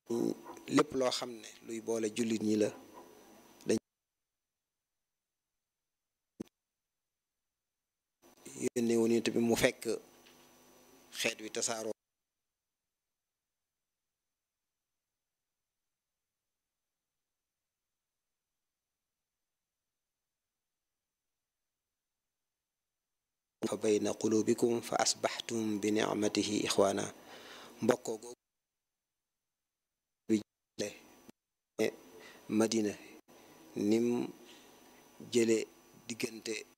lépp loo xam ne luy boole jullit ñi la dañ yónnee woon it bi mu fekk xeet wi tasaaroo fa bayna qulubikum fa asbaxtum bi nicmatihi ixwaana mbokkoo googu bi madina nim jële diggante